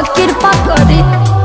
कृपा करी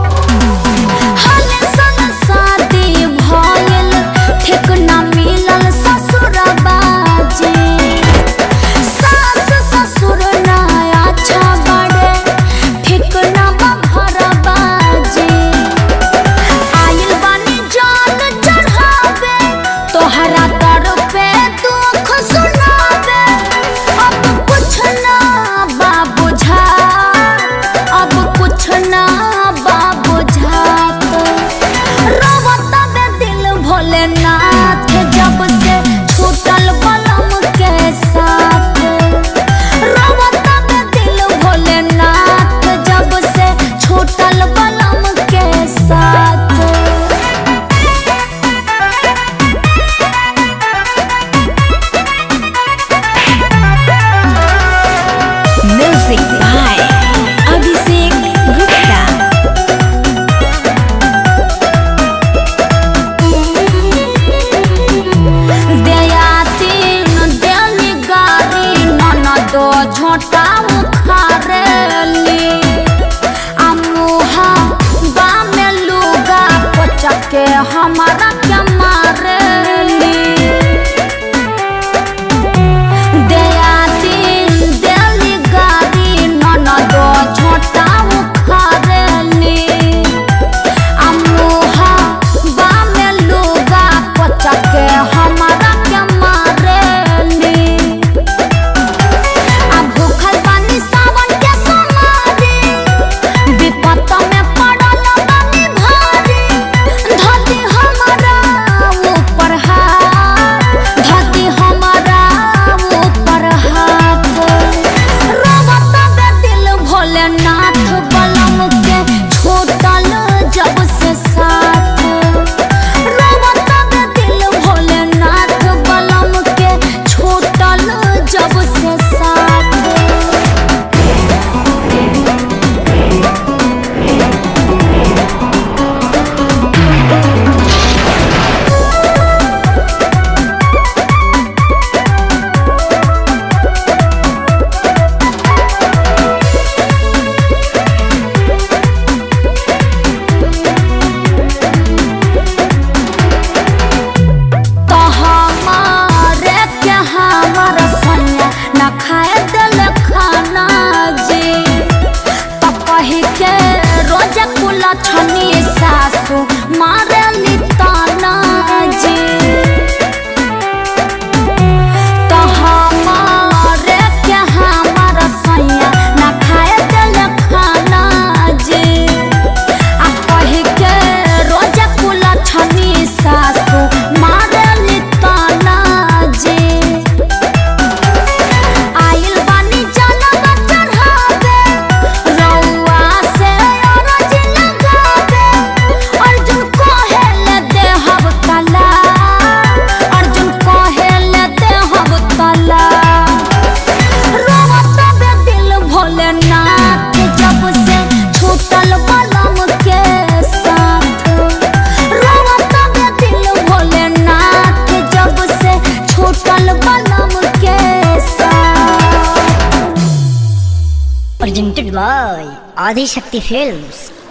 हाले सन शादी भइल ठीक ना मिलल ससुरबा जी सास ससुर ना अच्छा बड़े ठीक ना बा घरबा जी आइल बानी जान चढ़ावे तोहरा दर पे दुख सुनावे अब कुछ ना बा बुझा अब कुछ ना बा बुझात रोवत बे दिल भोलेनाथ जब से छूटल बलम के साथ रोवत बे दिल भोलेनाथ जब से छूटल बलम के साथ Music by Abhishek Gupta. देयातीन देली गारी ननद झोटा उखारेली अमुहा बामे लुगा पचके हमारा के मारेली देयातीन देली गारी ननद झोटा उखारेली अमुहा बामे लुगा पचके हमारा के मारेली आ भूखल बानी सावन के सोमारी विपत में पड़ल बानी भारी धरती हमारा ऊपर हाथ धरती हमारा ऊपर हाथ रोवत बे दिल भोलेनाथ बलम के छूटल जब से साथ रोवत बे दिल भोलेनाथ बलम के छूटल जब से साथ तो हमारे के हमार सैया न खाए दिल खाना जी तो कही के रोज कुला छनी सासू मारे ली ताना जी तो हमारे के हमार सैया न खाए दिल खाना जी आ कही के रोज कुला छनी सासू मारली ताना जी आइल बानी जलवा चढ़ावे रउआ से अरज लगावे अर्जुन कहेले देहब तला अर्जुन कहेले देहब तला रोवत बे दिल भोलेनाथ जब से छूटल बलम के साथ रोवत बे दिल भोलेनाथ जब से छूटल बलम के साथ Presented by Adi Shakti Films.